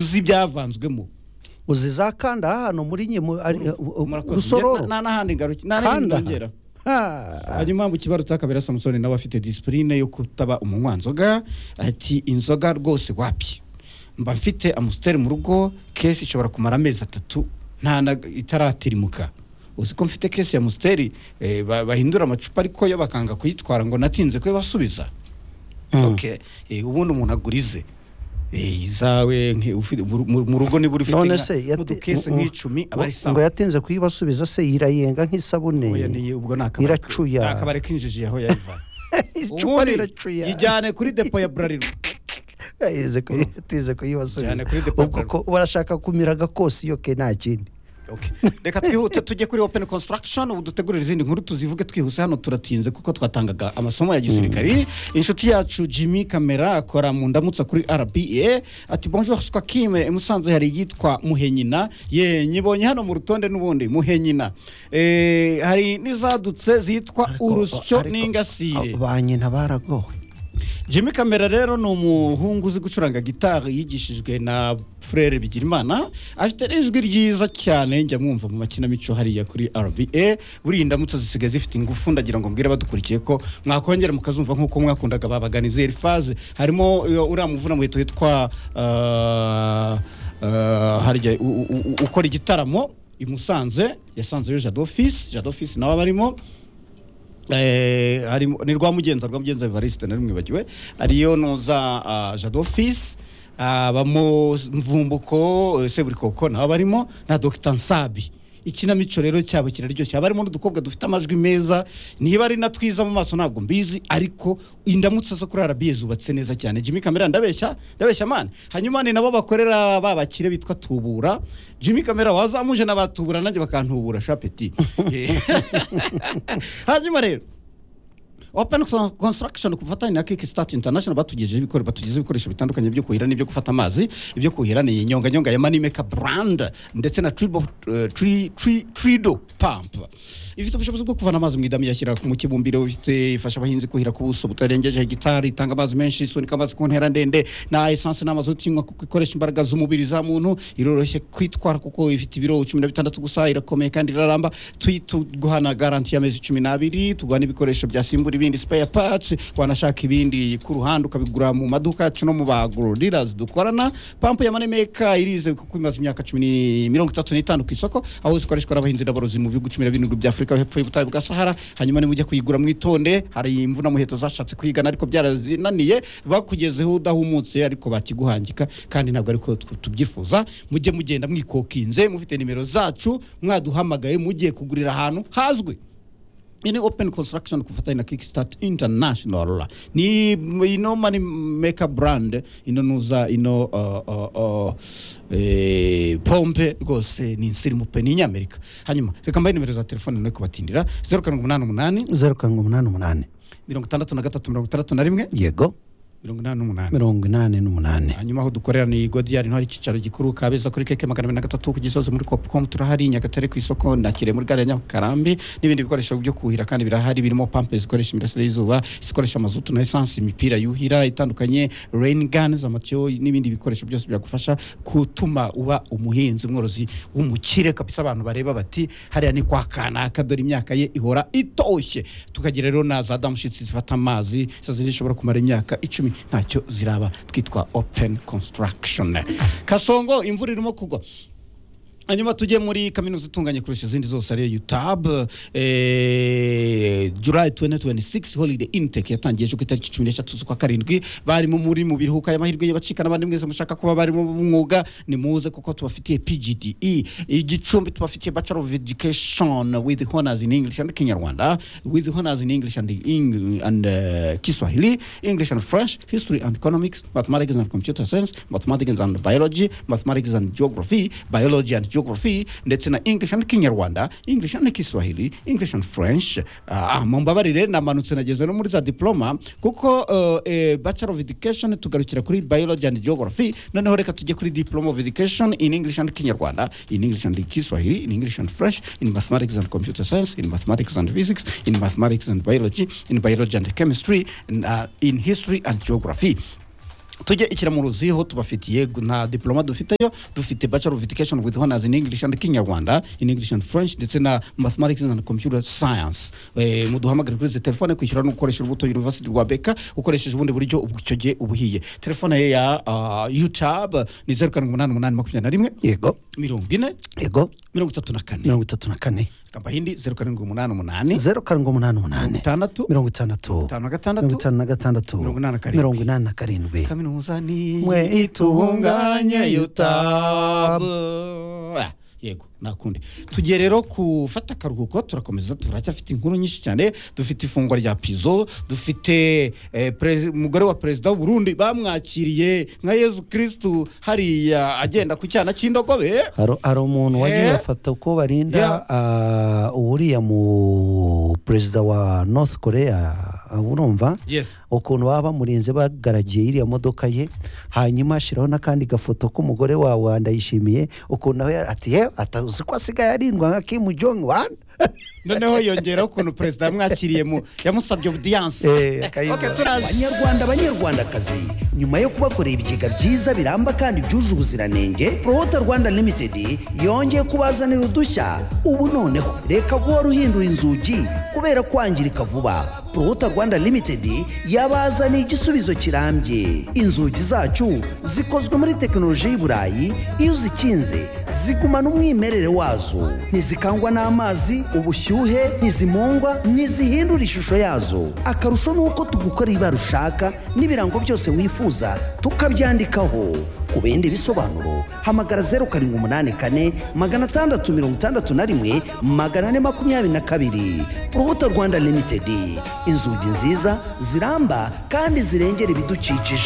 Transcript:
uzi ibyavanzwemo uzizakanda hano muri nyemu ari- u- u- Murakoze. rusororo Nge- nta n'ahandi ngaruki nta n'ahandi kanda ngera Ha. hanyuma mu kibaruta kabera samusoni nawe afite disipurine yo kutaba umunywa nzoga ati inzoga rwose wapi mba mfite amusiteri mu rugo kesi ishobora kumara amezi atatu nta na- itaratirimuka uzi ko mfite kesi ya amusiteri eh, ba- bahindura amacupa ariko yo bakanga kuyitwara ngo natinze kuyibasubiza Mm. okay eh, ubundi umuntu agurize Eh, izawe nke- ufite- mu mu- mu rugo niba urifite none nka- se mu yati- dukese ngo- nk'icumi aba ari ngo sawa yatinze kuyibasubiza se yirayenga nk'isabune Oya, ni- ubwo ni akabari- iracuya ni akabari kinjiji aho yayivana icupa ubundi riracuya ijyane kuri depo ya burarirwa Yatize kuyi- yatize kuyibasubiza Cyane kuri depo ubwo ko barashaka kumira agakosi yo ke nta kindi Okay. reka twihute tujye kuri open construction ubu dutegurira izindi nkuru tuzivuge twihuse hano turatinze kuko twatangaga amasomo ya gisirikari inshuti yacu jimmy kamera akora mu ndamutsa kuri rba ati bonjour swakime i musanze hari iyitwa muhenyina ye nyibonye hano mu rutonde n'ubundi muhenyina Eh, hari n'izadutse zitwa urusyo Ariko- n'ingasire ba nyina baragowe jimmy kamera rero ni umuhungu uzi gucuranga gitari yigishijwe na frere bigirimana afite n'ijwi ryiza cyane njya mwumva mu makinamico hariya kuri rba buriya indamutso zisigaye zifite ingufu ndagira ngo mbwire abadukurikiye ko mwakongera mukazumva nk'uko mwakundaga babaganizeri faze harimo iyo uriya muvuna muheto witwa ah, ah, harya u- u- u- ukora igitaramo i musanze yasanzeyo jadofisi jadofisi nawe abarimo Eh, harimo- ni rwa mugenza rwa mugenza evariste nari mwibagiwe ariyo noza ah, jado fils abamo mvumbuko eh, seburikoko nabo barimo na dogita nsabi ikinamico rero cyabo kiraryoshye haba harimo n'udukobwa dufite amajwi meza niba ari na twiza mu maso ntabwo mbizi ariko indamutso zo kuri arabiye zubatse neza cyane jimmy kamera ndabeshya ndabeshya mani hanyuma ni nabo bakorera ba bakire bitwa tubura jimmy kamera wazamuje n'abatubura nanjye bakantubura shapeti hanyuma rero open Con- construction ku bufatanye na kickstart international batugejejeho ibikore batugezeho ibikoresho bitandukanye byo kuhira n'ibyo gufata amazi ibyo kuhira ni inyonganyonga ya manimeka brand ndetse na tribo, eh, tri, tri, trido pump ifite ubushobozi bwo kuvana amazi mu idamu yashyira mu kibumbiro ifite ifasha abahinzi kuhira ku buso butarengeje hegitari itanga amazi menshi isunika amazi ku ntera ndende na esanse n'amazuti inywa kuko ikoresha imbaraga z'umubiri za muntu iroroshye kwitwara kuko ifite ibiro cumi na bitandatu gusa irakomeye kandi iraramba Tuyi- tuguhana garanti y'amezi cumi n'abiri tuguha n'ibikoresho byasimbura ibindi spare parts wanashaka ibindi ku ruhande ukabigura mu maduka yacu no mu bagurirazi dukorana pampu ya manemeka irize kuko imaze imyaka cumi ni- mirongo itatu n'itanu ku isoko aho zikoreshwa n'abahinzi n'aborozi mu bihugu cumi na birindwi bya afurika hepfo y'ubutayu bwa sahara hanyuma nimujya kuyigura mwitonde hari imvuna muheto zashatse kwigana ariko byarazinaniye bakugezeho udahumutse ariko bakiguhangika kandi ntabwo ariko tubyifuza mujye mugenda mwikokinze mufite nimero zacu mwaduhamagaye mugiye kugurira ahantu hazwi iyi ni open construction ku bufatanye na kickstart international ni ino mani meka brand ino nuza ino uh, uh, uh, eh, pompe rwose ni insirimu pe ni inyamerika hanyuma reka mbaye nimero za telefone nawe kubatindira zeru karindwi umunani umunani zeru karindwi umunani umunani mirongo itandatu na gatatu mirongo itandatu na rimwe yego mirongo inani n'umunani mirongo inani n'umunani hanyuma aho dukorera ni godiyari hari icyicaro gikuru kabeza kuri keke magana abiri na gatatu ku gisozi muri copucom turahari nyagatare ku isoko nakire muri gare ya nyakarambi n'ibindi bikoresho byo kuhira kandi birahari birimo pampe zikoresha imirasire y'izuba zikoresha amazutu na esansi imipira yuhira itandukanye rain guns amatiyo n'ibindi bikoresho byose byagufasha gutuma uba umuhinzi mworozi w'umukire kabisa abantu bareba bati hariya ni kwa kanaka dore imyaka ye ihora itoshye tukagira rero na za damushitsi zifata amazi izo zishobora kumara imyaka icumi ntacyo ziraba twitwa open construction kasongo imvura irimo kugwa hanyuma tujye muri kaminuza itunganye kurusha izindi zose ariyo utab eh, july 2026 holiday intake yatangiye ku itariki cumi n'eshatu z'ukwa karindwi barimo muri mu biruhuko y'amahirwe y'abacika n'abandi mwese mushaka kuba barimo b'umwuga nimuze kuko tubafitiye pgde igicumbi tubafitiye bachelor of education with honors in english and kinyarwanda with honors in english and, Eng- and uh, kiswahili english and french history and economics mathematics and computer science mathematics and biology mathematics and geography biology and geography ndetse na english and kinyarwanda english and kiswahili english and french ah, mumbabarire namanutse nageze no muri za diploma kuko uh, eh, bachelor of education tugarukira kuri biology and geography noneho reka tujye kuri diploma of education in english and kinyarwanda in english and kiswahili in english and french in mathematics and computer science in mathematics and physics in mathematics and biology in biology and chemistry in, uh, in history and geography tujye ikiramuruziho tubafitiye gu- nta diploma dufiteyo dufite bachelor of education with honors in english and kinyarwanda in english and french ndetse na mathematics and computer science eh, muduhamagare kuri izi telefone kwishyura no gukoresha urubuto university rwa beka ukoresheje ubundi buryo ubu- icyo gihe ubuhiye telefone ye ya ah, youtube ni zeru karindwi umunani umunani makumyabiri na rimwe yego mirongo ine yego mirongo itatu na kane mirongo itatu na kane kamba hindi zeru karindwi umunani umunani zeru karindwi umunani umunani itandatu mirongo itandatu itanu na mirongo gatandatu itanu na gatandatu mirongo inani na karindwi. mirongo inani na karindwi kaminuza ni mwe itunganye UTAB Ah, yego nakundi tugiye rero gufata akaruhuko turakomeza turacyafite inkuru nyinshi cyane dufite ifungwa rya pizo dufite eh, perez- umugore wa perezida w'u Burundi bamwakiriye nka yezu kirisitu hariya agenda ku cyana cy'indogobe Hari- hari umuntu wagiye Eh? afata ko barinda Yeah. ah, uriya mu perezida wa north korea ah, urumva Yes. ukuntu baba bamurinze bagaragiye iriya modoka ye hanyuma ashyiraho n'akandi gafoto k'umugore wawe ndayishimiye ukuntu nawe ati yewe atazi ko asigaye arindwa nka kimu jong wan noneho yongeraho ukuntu perezida yamwakiriye mu yamusabye obudiyanse Eh, akayibona. Okay, turaza banyarwanda banyarwandakazi nyuma yo kubakorera ibigega byiza biramba kandi byuje ubuziranenge prowota rwanda limited yongeye kubazanira udushya ubu noneho reka guhora uhindura inzugi kubera kwangirika vuba prowota rwanda limited yabazaniye igisubizo kirambye inzugi zacu zikozwe muri tekinoloji y'i burayi iyo uzikinze zigumana umwimerere wazo ntizikangwa n'amazi ubushyuhe ntizimungwa ntizihindura ishusho yazo akarusho ni uko tugukorera ibara ushaka n'ibirango byose wifuza tukabyandikaho ku bindi bisobanuro hamagara zeru karindwi umunani kane magana atandatu mirongo itandatu na rimwe magana ane makumyabiri na kabiri urubuto rwanda limitedi inzugi nziza ziramba kandi zirengera ibidukikije